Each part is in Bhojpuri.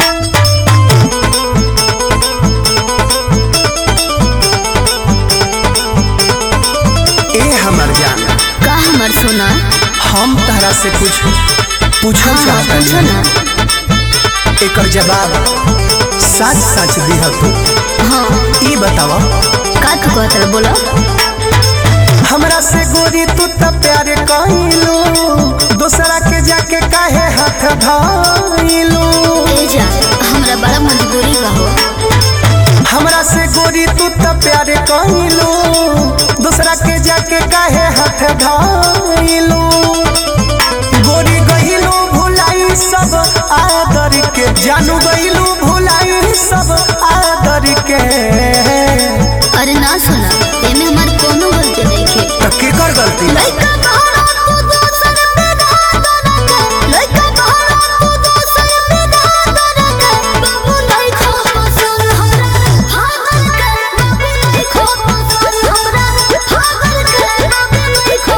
ए हमर जान का हमर सोना हम तहरा से कुछ पूछल हाँ चाहता पूछो ना एकर जवाब सच सच दिह तू हाँ ई बतावा का तू कहत रहे बोलो हमरा से गोरी तू त प्यार कइलो दूसरा के जाके काहे हाथ धइलो ए जा हमरा बड़ा मजबूरी बा हो हमरा से गोरी तू त प्यार कइलो दूसरा के जाके काहे हाथ धइलो गोरी गइलो भुलाई सब आदर के जानू गइलो भुलाई सब आदर के अरे ना सोना एमे हमार कोनो गलती नहीं खे त केकर गलती लइका बहरा तू दोसर पे धादर के लइका बहरा तू दोसर पे धादर के बाबू नहीं खो पसंद हमरा भागल के बाबू नहीं खो पसंद हमरा भागल के बाबू नहीं खो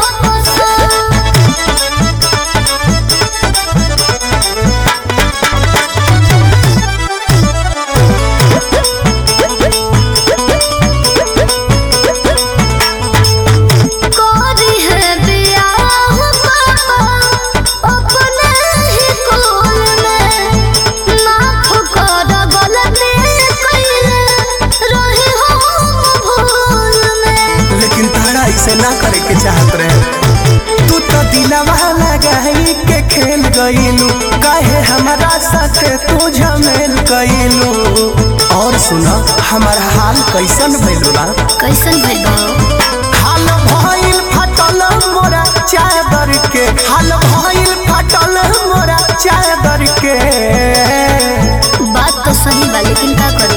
पसंद कोरी है बियाह पापा अपने ही कोल में माफ कर गलती कइले रही हम भूल में लेकिन तारा इसे ना करे के चाहत रहे तू तो दिलवा लगाई के खेल गईलू काहे हमारा साथ तू झमेल गईलू और सुना हमारा हाल कैसन भइल बा कैसन भइल बा हाल भइल फटल मोरा चादर के हाल भइल फटल मोरा चादर के बात तो सही बा लेकिन का करी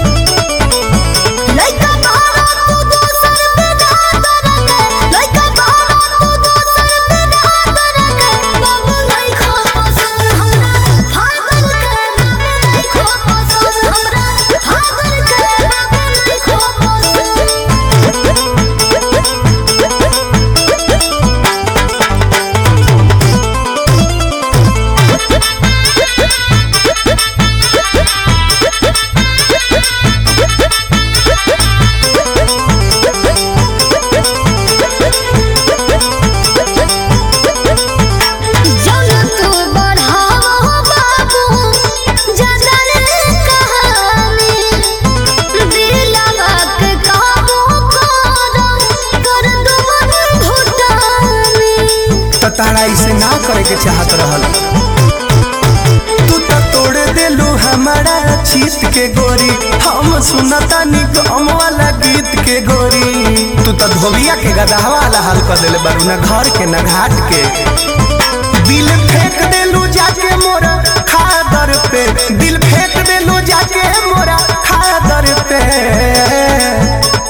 लइका बहरा तू दोसर पे धादर के लइका बहरा तू दोसर पे धादर के बाबू नहीं खो पसंद हमरा भागल के बाबू नहीं खो पसंद हमरा भागल के बाबू नहीं खो पसंद जौन तू बढ़ावा बाबू जदर कहानी दिलवा के काबू कर कर दुमन घुटानी तो तारा इसे ना करे के चाहत रहल तू तो तोड़ देलू हमारा चीत के गोरी हम सुनता नी गम वाला गीत के गोरी तू तो धोबिया के गदहा वाला हाल कर देले बारू ना घर के ना घाट के दिल फेंक देलू जाके मोरा खादर पे दिल फेंक देलू जाके मोरा खादर पे